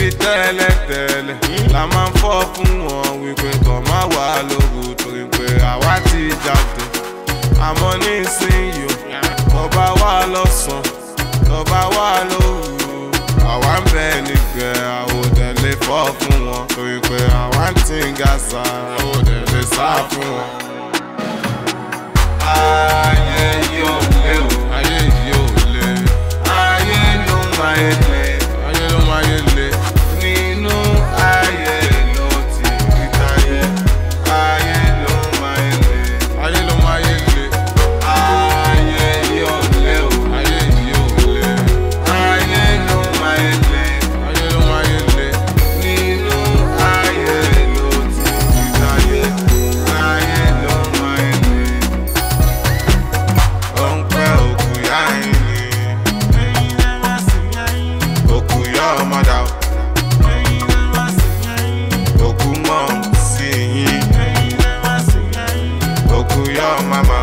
ṣebí tẹ́lẹ̀tẹ́lẹ̀ la máa ń fọ́ fún wọn wípé kàn má wà lóru torí pé àwa ti jáde àmọ́ nísìnyí o tọba wà lọ́sàn tọba wà lóru àwa ń bẹ nígbẹ́ àwòdẹ lè fọ́ fún wọn torí pé àwa ń tí ń ga sa àwòdẹ lè sá fún wọn. ayé yóò lé o ayé yóò lé ayé ló máa ń lé ayé ló máa ń lé nínú ayé ló ti rí táyé ayé ló máa ń lé ayé ló máa ń lé ayé yóò lé o ayé yóò lé ayé ló máa ń lé ayé ló máa ń lé nínú ayé ló ti rí táyé ayé ló máa ń lé ó ń pẹ́ òkú yá ẹ̀yìn òkú yá ọmọdà òkú mọ̀ sí yín òkú yá màmá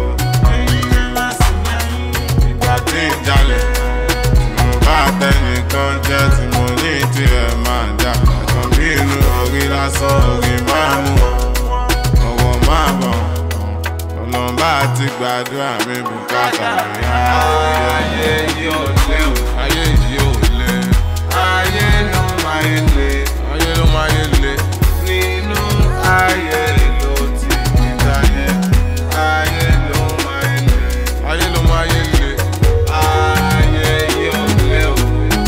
ìgbà tí ń jalè tí mo bá tẹnìkan jẹ́ tí mo ní tirẹ̀ máa jà ẹ̀kan bí inú orí lásán orí máa mú ọwọ́ máa bọ̀ ọlọ́mbà ti gbàdúrà mi bùkátà mi. ayé yóò lé o ayé yóò lé ayé ló máa ń lé ayé ló máa ń lé nínú ayé ló ti ní táyé ayé ló máa ń lé ayé ló máa ń lé ayé yóò lé o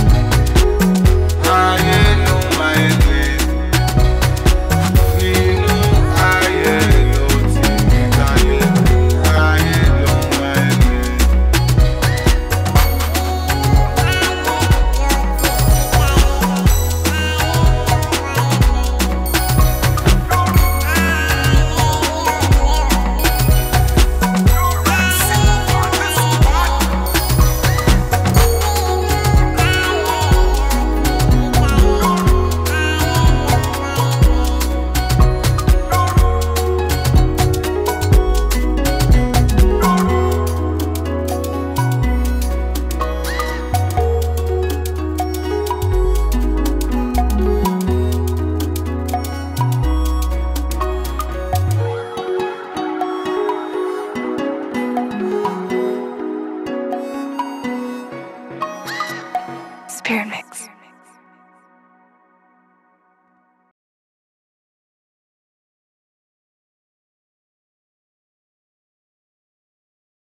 ayé ló máa ń lé nínú ayé ló ti ní táyé ayé ló máa ń lé. Spirit Mix.